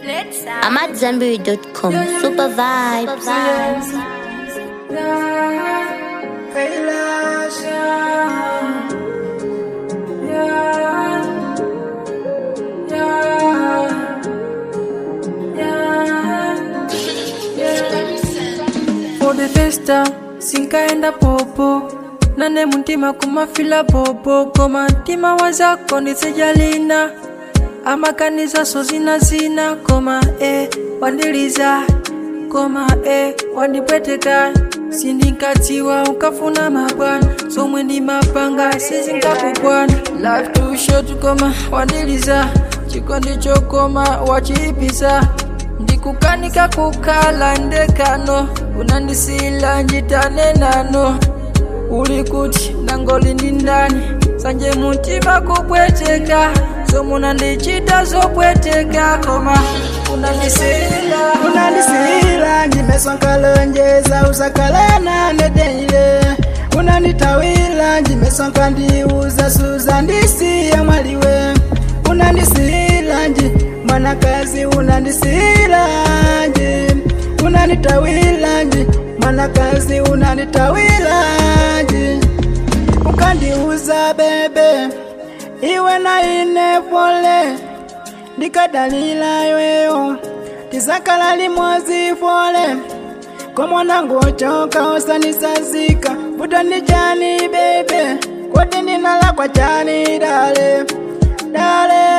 I'm at Zambiri.com. Super vibes. For the first time sinkaenda popo nane muntima kumafila bobo koma ntima wazako ndisijalina amakaniza so zina zina koma e wandiliza koma e wandipweteka sindinkadziwa ukafuna mabwana somwe ndi mapanga sizingakugwana life too short koma wandiliza chikondi chokoma wachiipisa ndikukanika kukhala ndekano unandisila njitane nano uli kuti nangoli ndi ndani sanje muntima kupweteka somunandichita zopweteka koma unandisila unandisihila njimesonkalonjeza usakalana nedeile unanditawila njimesonka ndiuza suza ndisiya mwaliwe unandisihila nji mwanakazi unandisihila nji unanditawila nji mwanakazi unanditawila nji ukandiuza bebe iwe na ine pole ndikadalila yoyo tizakala limwazi fole komwanangu ochoka osanisazika vutani jani bebe koti ninala kwa jani dale dale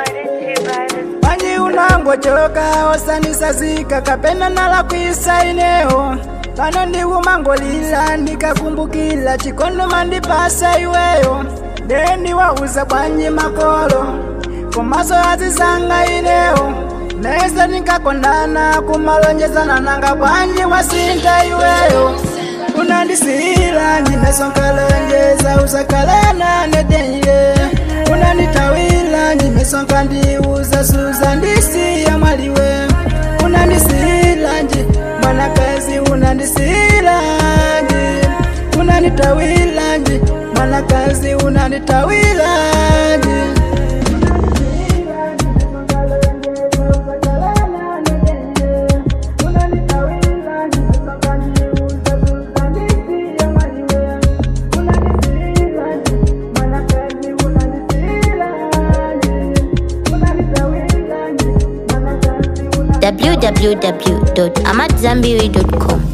panji unangu ochoka osanisazika kapena nala kwisaineo pano ndikumangolila ndikakumbukila chikondo mandipasa iweyo dendi wauza bwanji makolo komaso azizanga ineo neza nikakondana kumalonjezana nanga bwanji wasinta iweyo unandisihila ndimesonkalonjeza usakalana nedeile unanditawila ndimesonka ndiuza suza ndisiya mwaliwe unandisihila nji mwanakazi unandisihila nji unanditawila nji mwanakazi unanditawila nji www.amatzambiri.com.